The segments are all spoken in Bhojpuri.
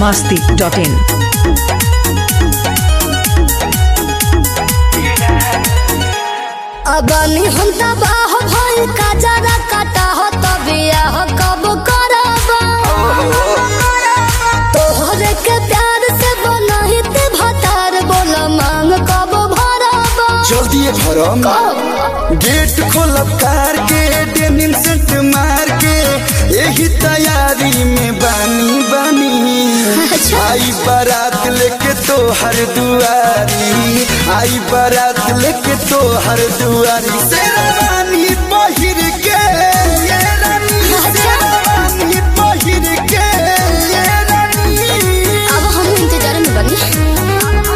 masti.in. अबनी हम तबाह भइल का जरा काटा हो तबिया कब करब तोहरे के प्यार से बनही ते भतार बोल मांग कब भरब जल्दी भरम गेट खोलब कार के डेनिम सेंट मार के यही तैयारी में बानी बानी आई बारात लेके तो हर दुआरी आई बारात लेके तो हर दुआरी शेरवानी पहिर के ये रानी शेरवानी पहिर के ये रानी अब हम इंतजार में बनी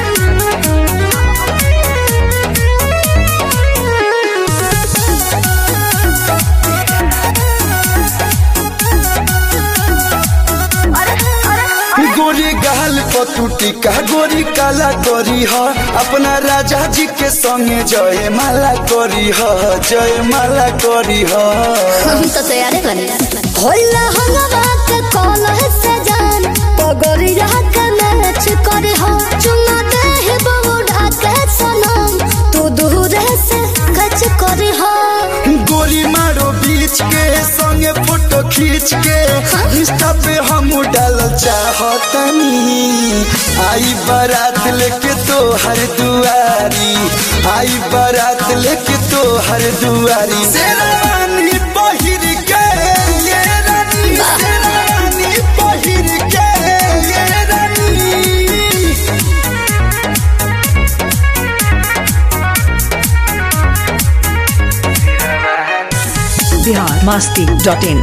गोरी गाल पतुटी का गोरी काला करी ह अपना राजा जी के संगे जय माला करी ह जय माला करी ह हम तो तैयार बनी होला हलवा के कॉल है सजान पगड़िया के मैच करे हो चुना दे ही बबूढ़ा के सनम तू दूर से खच करे हो गोली मारो बीच के संगे फोटो खींच के इंस्टा पे हम डाल चाहतनी आई बारात लेके तो हर दुआरी आई बारात लेके तो हर दुआरी शेरवानी पहिर के ये रानी शेरवानी पहिर के ये रानी Bihar masti.in.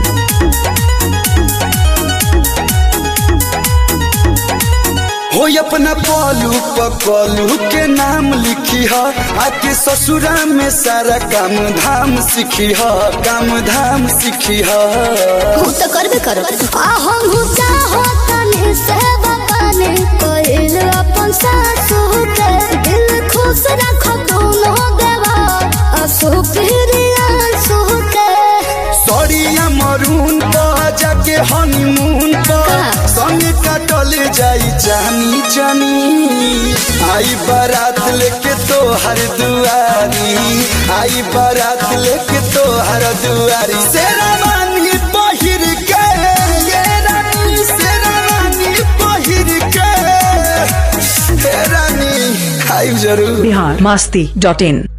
हो अपना पलू पकलू के नाम लिखी ह आके ससुरा में सारा काम धाम सीखी ह काम धाम सीखी ह हम तो करबे करो आ हम हूँ चाहो तने से बताने कोइल अपन सासू के दिल खुश रखो दोनों देवा असु प्रिया सु के सड़िया मरून पर जाके हनीमून पर का? संगे काटल जाई जानी जानी आई बारात लेके तो हर दुआरी आई बारात लेके तो हर दुआरी शेरवानी पहिर के ये रानी शेरवानी पहिर के हे रानी आई जरूर Bihar masti.in.